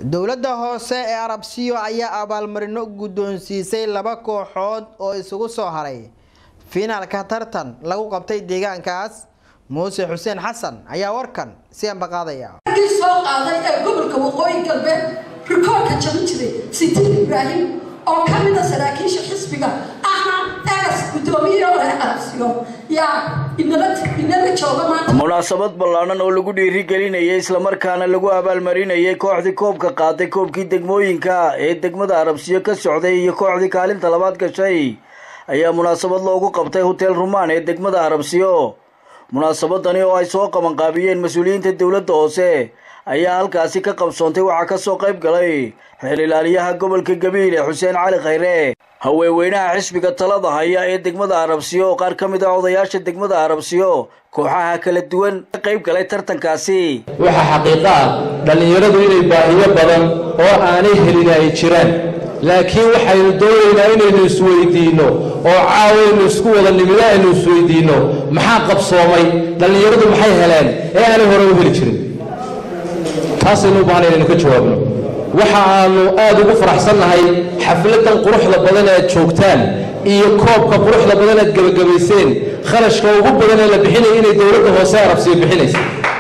dowladda hoose ee arabsiyo ayaa abaalmarino guddoonsiisay laba kooxood oo isugu soo haray fiinaalka tartan lagu qabtay deegaankaas muuse xuseen xasan ayaa warkan si ambaqaadaya kii soo qaaday ee gobolka waqooyi galbeed rikoorka jabin jiray sitiin ibraahim oo ka mida saraakiisha xisbiga ahna egas guddoomiye hore arabsiyo yaa inala jooga maanta munaasabad ballaanan oo lagu dhiirigelinayay islamarkaana lagu abaalmarinayay kooxdii koobka qaaday koobkii degmooyinka ee degmada arabsiyo ka socday iyo kooxdii kaalinta labaad gashay ayaa munaasabad loogu qabtay hotel rumaan ee degmada arabsiyo munaasabadani oo ay soo qabanqaabiyeen mas-uuliyiinta dowladda hoose ayaa halkaasi ka qabsoontay waxaa kasoo qayb galay xeer ilaaliyaha gobolka gabiile xuseen cali khayre haweenweynaha xisbiga talada haya ee degmada arabsiyo oo qaar ka mid ah odayaasha degmada arabsiyo kooxaha kala duwan ka qayb galay tartankaasi waxaa xaqiiqo ah dhallinyaradu inay baahiyo badan oo aanay helin ay jiraan laakiin waxaynu doonaynaa inaynu isweydiinno oo caawaynu isku wada nimida aynu isweydiinno maxaa qabsoomay dhallinyaradu maxay heleen ee aanay hore u heli jirin taasaynu u baahnay inaynu ka jawaabno waxa aanu aad ugu faraxsannahay xafladan quruxda badan ee aad joogtaan iyo koobka quruxda badan aad gebagabayseen kharashka ugu badan ee la bixinaya inay dowladda hoose arabsiyo bixinaysa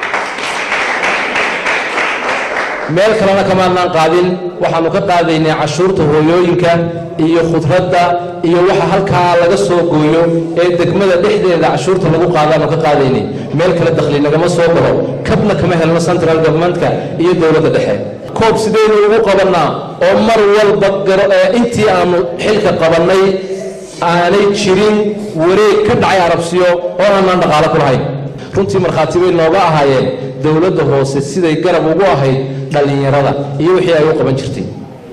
meel kalena kamaadnaan qaadin waxaannu ka qaadaynay cashuurta hooyooyinka iyo khudradda iyo waxa halkaa laga soo gooyo ee degmada dhexdeeda cashuurta lagu qaadaannu ka qaadaynay meel kale dakhli nagama soo galo kabna kama helno central governmentka iyo dowladda dhexe koob sidaynu ugu qabannaa oo mar walba intii aannu xilka qabannay aanay jirin wareeg ka dhacay arabsiyo oo aanaan dhaqaalo ku lahayn runtii markhaati bay nooga ahaayeen dowladda hoose siday garab ugu ahayd dhallinyarada iyo wixii ay u qaban jirtay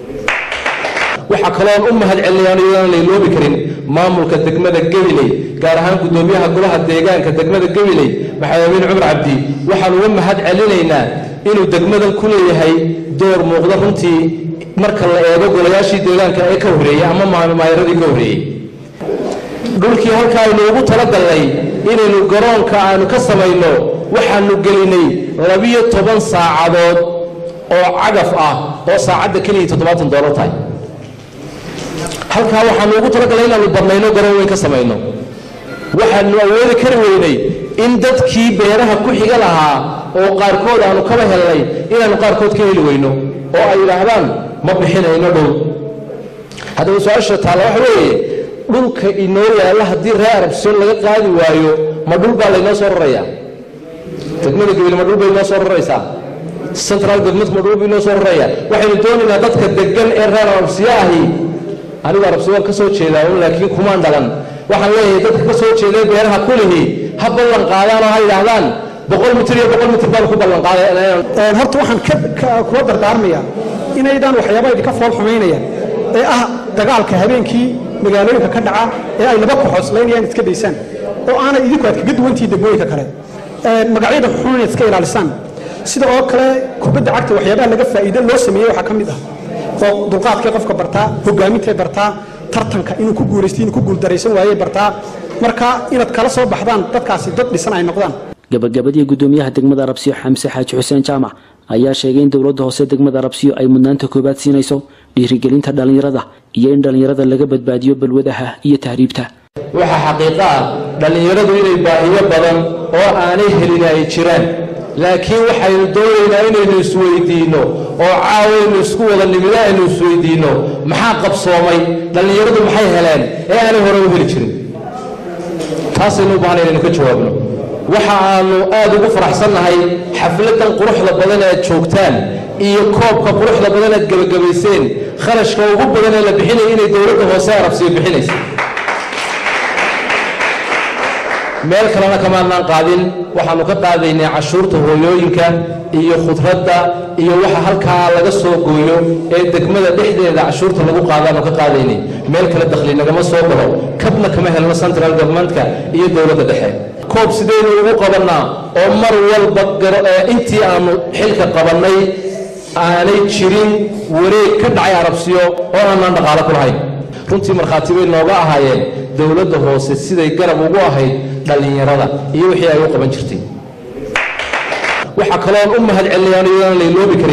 waxaa kaloon u mahad celinayaan iyadaan layloobi karin maamulka degmada gabiley gaar ahaan guddoomiyaha golaha deegaanka degmada gabiley maxamed amiin cumar cabdi waxaan uga mahad celinaynaa inuu degmadan ku leeyahay door muuqda runtii marka la eego golayaashii deegaanka ee ka horreeyey ama maayaradii ka horreeyey dhulkii halka aynu ugu talagalnay inaynu garoonka aanu ka samayno waxaanu gelinay labiyo toban saacadood oo cagaf ah oo saacadda keliya toddobaatan doolar tahay halkaa waxaanu ugu talagalnay inaanu badnayno garoon weyn ka samayno waxaanu awoodi kari weynay in dadkii beeraha ku xiga lahaa oo qaarkood aanu kaba helnay inaanu qaarkood ka heli weyno oo ay yidhaahdaan ma bixinayno dhul haddaba su-aasha taalla waxa weeye dhulka inoo yaalla haddii reer arabsiyon laga qaadi waayo ma dhul baa laynoo soo rarayaa degmada gabil ma dhul bay inoo soo raraysaa central government ma dhul bay inoo soo rarayaa waxaynu doonaynaa dadka degan ee reer arabsiyo ahi anigu arabsiyoon ka soo jeedaa un laakiin kumaan dhalan waxaan leeyahay dadka ka soo jeeday beeraha kulihi ha ballan qaadaan oo ha yidhaahdaan boqol mitir iyo boqol mitir baan ku ballan qaaday horta waxaan kula dardaarmayaa inaydaan waxyaaba idinka fool xumaynayaan ee ah dagaalka habeenkii magaalooyinka ka dhaca ee ay laba koxoslaynayaan iska daysaan oo aanay idinku aad kaga duwantihiin degmooyinka kale magacyada xun inaad iska ilaalisaan sida oo kale kubadda cagta waxyaabaha laga faa'iido loo sameeyey waxaa ka mid ah oo dulqaadkay qofka bartaa hogaamintay bartaa tartanka inuu ku guulaysto inuu ku guuldaraysan waayey bartaa marka inaad kala soo baxdaan dadkaasi dad dhisan ay noqdaan gabagabadii guddoomiyaha degmada arabsiyo xamse xaaji xuseen jaamac ayaa sheegay in dowladda hoose degmada arabsiyo ay mudnaanta koobaad siinayso dhiirigelinta dhallinyarada iyo in dhallinyarada laga badbaadiyo balwadaha iyo tahriibta waxaa xaqiiqo ah dhallinyaradu inay baahiyo badan oo aanay helin ay jiraan laakiin waxaynu doonaynaa inaynu isweydiinno oo caawaynu isku wada nimida aynu isweydiinno maxaa qabsoomay dhallinyaradu maxay heleen ee aanay hore u heli jirin taasaynu u baahnay inaynu ka jawaabno waxa aanu aad ugu faraxsannahay xafladan quruxda badan ee aad joogtaan iyo koobka quruxda badan aad gebagabayseen kharashka ugu badan ee la bixinaya inay dowladda hoose arabsiyo bixinaysa meel kalena kamaadnaan qaadin waxaannu ka qaadaynay cashuurta hooyooyinka iyo khudradda iyo waxa halkaa laga soo gooyo ee degmada dhexdeeda cashuurta lagu qaadaannu ka qaadaynay meel kale dakhli nagama soo galo kabna kama helno central governmentka iyo dowladda dhexe koob sidaynu ugu qabannaa oo mar walba intii aannu xilka qabannay aanay jirin wareeg ka dhacay arabsiyo oo aanaan dhaqaalo ku lahayn runtii markhaati bay nooga ahaayeen dowladda hoose siday garab ugu ahayd dhallinyarada iyo wixii ay u qaban jirtay waxaa kaloon u mahad celinayaan iyadaan layloobi karin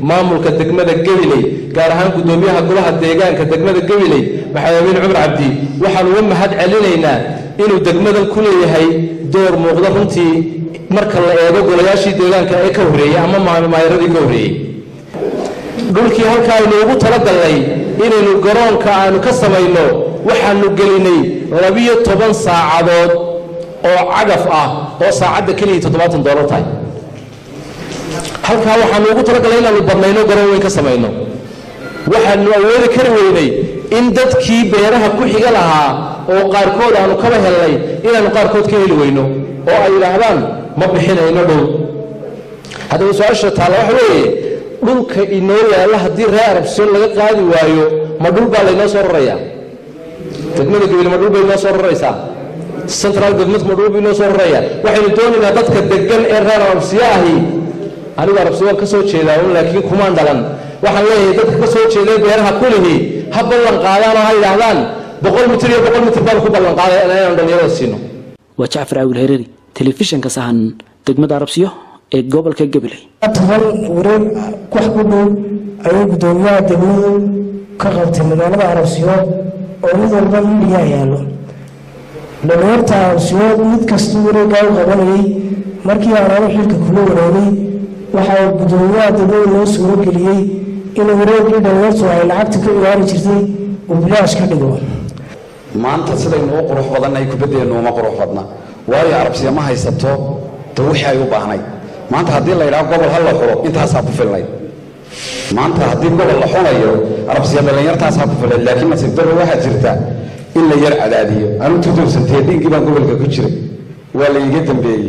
maamulka degmada gabiley gaar ahaan guddoomiyaha golaha deegaanka degmada gabiley maxamed amiin cumar cabdi waxaan uga mahad celinaynaa inuu degmadan ku leeyahay door muuqda runtii marka la eego golayaashii deegaanka ee ka horreeyey ama maamaayaradii ka horreeyey dhulkii halka aynu ugu talagalnay inaynu garoonka aanu ka samayno waxaanu gelinay labiyo toban saacadood oo cagaf ah oo saacadda keliya toddobaatan doolar tahay halkaa waxaanu ugu talagalnay inaanu badnayno garoon weyn ka samayno waxaanu awoodi kari weynay in dadkii beeraha ku xiga lahaa oo qaarkood aanu kaba helnay inaanu qaarkood ka heli weyno oo ay yidhaahdaan ma bixinayno dhow haddaba su-aasha taalla waxa weeye dhulka inoo yaalla haddii reer arabsiyon laga qaadi waayo ma dhul baa laynoo soo rarayaa degmada gabil ma dhul bay inoo soo raraysaa central government ma dhul bay inoo soo rarayaa waxaynu doonaynaa dadka degan ee reer arabsiyo ahi anigu arabsiyo waan ka soo jeedaa un laakiin kumaan dhalan waxaan leeyahay dadka ka soo jeeday beeraha kulihii ha ballan qaadaan oo ha yidhaahdaan boqol mitir iyo boqol mitir baan ku ballan qaaday inaanu dhallinyarada siino waa jacfar caawil hereeri telefishinka sahan degmada arabsiyo ee gobolka gabiley toban wareeg wax ku dhow ayay guddoomiyaha degmadu ka qabtay magaalada arabsiyood oo mid walba midiyaa yaallo dhalinyarta arabsiyood mid kastuu wareeggaa u qabanayay markii aanaanu xilka kula wareegay waxaa guddoomiyaha degmadu noo suuro geliyey in wareegii dhalinyartu ay lacagta ka ciyaari jirtay uu bilaash ka dhigo maanta sidaynu u qurux badannahay kubaddeennu uma qurux badna waayo arabsiya ma haysato de wixii ay u baahnayd maanta haddii la yidhaho gobol ha la xulo intaasaa ku filnayd maanta haddii gobol la xunayo arabsiya dhallinyartaasaa ku filnayd laakiin nasiib darro waxaa jirta in la yar cadaadiyo anu tudowsantee dhiiggii baan gobolka ku jiray waa la iiga dambeeyey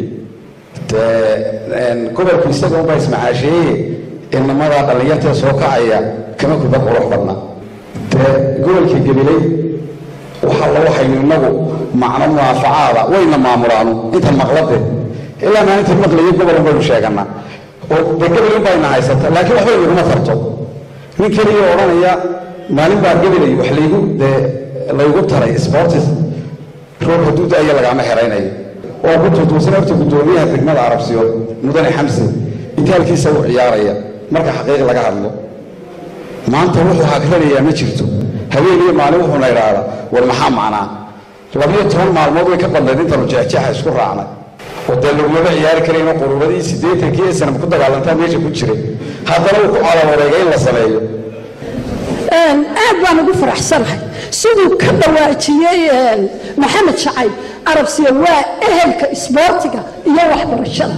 dee gobolku isaga unbaa ismacaasheeye inamadaa dhallinyartee soo kacaya kama kubad qurux badna dee gobolka gabiley waxa la waxaynu innagu macno munaafacaada wayna maamulaanu intan maqlade ilaa maalinta maqlayo gobol baynu sheeganaa oo de gabalin bayna haysata laakiin waxbay naguma tarto nin keliya odhanaya maalin baa gabalay wax laygu dee laygu taray sportis roob hadduu da-aya lagaama xeraynayo oo ku tuutuusan horta guddoomiyaha degmada arabsiyood mudane xamse intaalkiisa u ciyaaraya marka xaqiiq laga hadlo maanta wuxuu hagranayaa ma jirto habeen iyo maalin wuxuuna idhaahdaa war maxaa macnaa labiyo toban maalmood way ka badnayd intaanu jeexjeexa isku raacnay oo dee lagumaba ciyaari karayno quruuradii siddeetankii ee sanam ku dagaalantaa meesha ku jiray haddana uu ku calawareegay in la sameeyo aad baan ugu faraxsanahay siduu ka dhawaajiyey maxamed shacayb arabsiya waa ehelka isboortiga iyo waxbarashada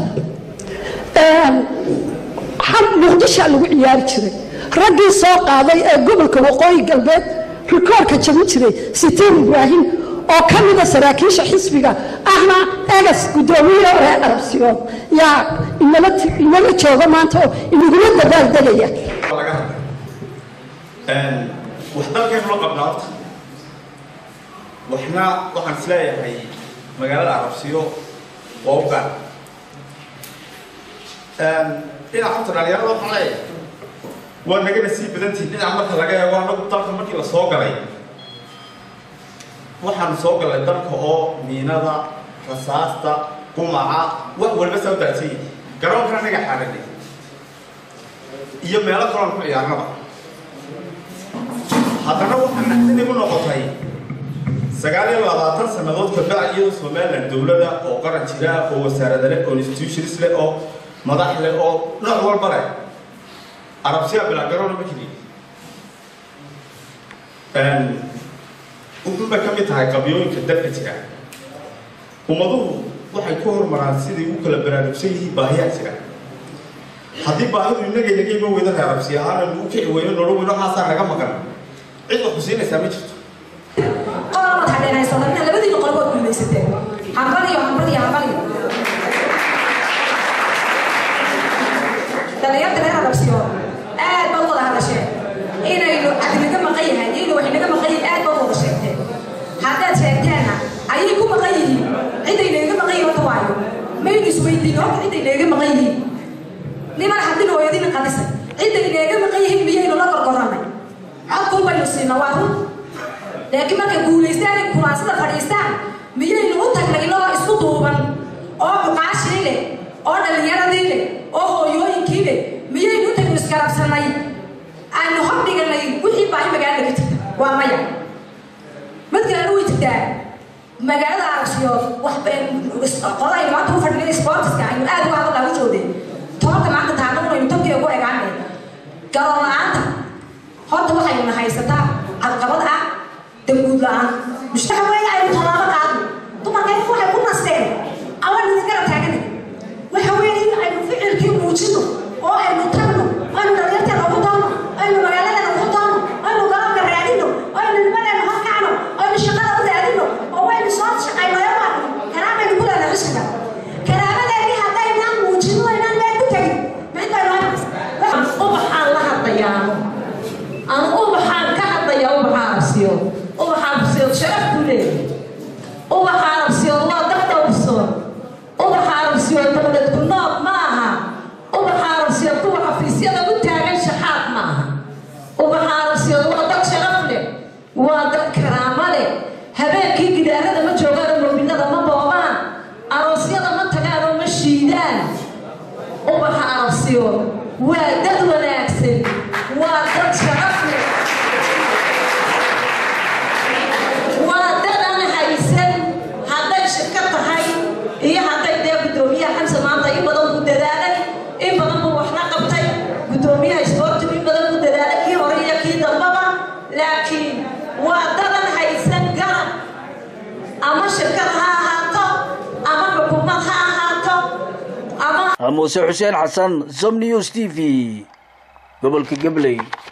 muqdishaa lagu ciyaari jiray raggii soo qaaday ee gobolka waqooyi galbeed rikoorka jabin jiray sitiin ibraahim oo ka mida saraakiisha xisbiga ahna egas guddoomiye reer arabsiyood yaa inala jooga maanta oo inagula dadaal degaya wax dalkaynu la qabnaa horta waxna waxaan isleeyahay magaalada arabsiyo waa u gaar dhinaca horta dhalinyarada waxaan leeyahay waa nagana sii badantihin dhinaca marka laga eego anagu dalka markii la soo galay waxaanu soo galnay dalka oo miinada rasaasta qumaca wax walba saa u daadsan yihi garoonkana naga xaaranay iyo meelo kaloon ku ciyaarnaba haddana waxaa naxdin igu noqotay sagaal iyo labaatan sannadood kabacdi iyadoo somalilan dowlada oo qaran jira oo wasaarada leh oo institutions leh oo madax leh oo nooc walba leh arabsiya bilagaroona ma keliya wuxuunbay ka mid tahay qabyooyinka dalka jira ummaduhu waxay ku horumaraan siday u kala baraarugsan yihiin baahiyaa jira haddii baahidu inaga inaga iman weyda reer arabsi ahaan u kici weyno nolol weyno waxaasaa naga maqan cid wax kusiinaysaa ma jirto qolabad hadheenaysadana labadiina qolbood guulaysateen hambaliyo hambaliyo hambaliyo dhalinyarta reer arabsiyo aad baad wada hadasheen inaynu cadinaga maqan yahay iyaynu wax inaga maqan yihiin aad baad wada sheegteen haddaad sheegteenna ayay ku maqan yihiin ciday inaga maqan yihiin horta waayo maynu isweydiin horta ciday inaga maqan yihiin niman haddina hooyadina qadisay ciday inaga maqan yihiin miyaynu la gorgorannay codkun baynu siina waa run laakiin markay guulaystaan kuraasada fadhiistaan miyaynu u tagnay inagoo isku duuban oo muqaashii leh oo dhallinyaradii leh oo hooyooyinkii leh miyaynu u tagnu isgarabsannay waa maya mid kalena way jirtaa magaalada aragsiyood wax qolada maanta u fadhiya sportiska aynu aad uga hadal lagu joogday tobanka maanta taagna unaynu tabkiga ku egaanay garoon la-aanta horta waxayna haysataa cadqabad ah damguud la-aan mushtaxa weeye aynu tallaabo qaadno dumarkayku waxay ku nasteen awaan idin garab taagana waxa weeye aynu ficilkii muujino oo aynu tagno aynu dhalinyarteena ugu doonno aynu magaaladeena ugu doonno aynu galabka raadino aynu nimadeena horkacno aynu shaqada u raadino oo waynu soo shaqaynayo karaamaynu ku leena xisbiga karaamadeenii haddaynaan muujino inaan meel ku tegin mid baynu ubaxaan la hadlayaano aan ubaxaan ka hadlaya ubaxa arabsiyo ubaxa arabsiyood sharaf ku leeyahay ubaxa arabsiyood waa dad dhowrsoon ubaxa arabsiyood dowlad ku noob ma aha ubaxa arabsiyood kuwa xafiisyada u taagan shaxaad ma aha ubaxa arabsiyood waa dad sharaf leh waa dad karaamo leh habeenkii gidaarada ma joogaan oo mobilada ma boobaan aroosyada ma tagaan oo ma shiidaan ubaxa arabsiyood waa dad wanaagsan waa dad sharaf leh waa dad aan haysan hadday shirka tahay iyo hadday dee guddoomiyaha xamse maanta in badan ku dadaalay in badan buu wax la qabtay guddoomiyaha isboortigu in badan ku dadaalay kii hore iyo kii dambaba laakiin waa dadan haysan garab ama shirkad ha ahaato ama xukuumad ha ahaato ama muuse xuseen xasan som news t v gobolka gabley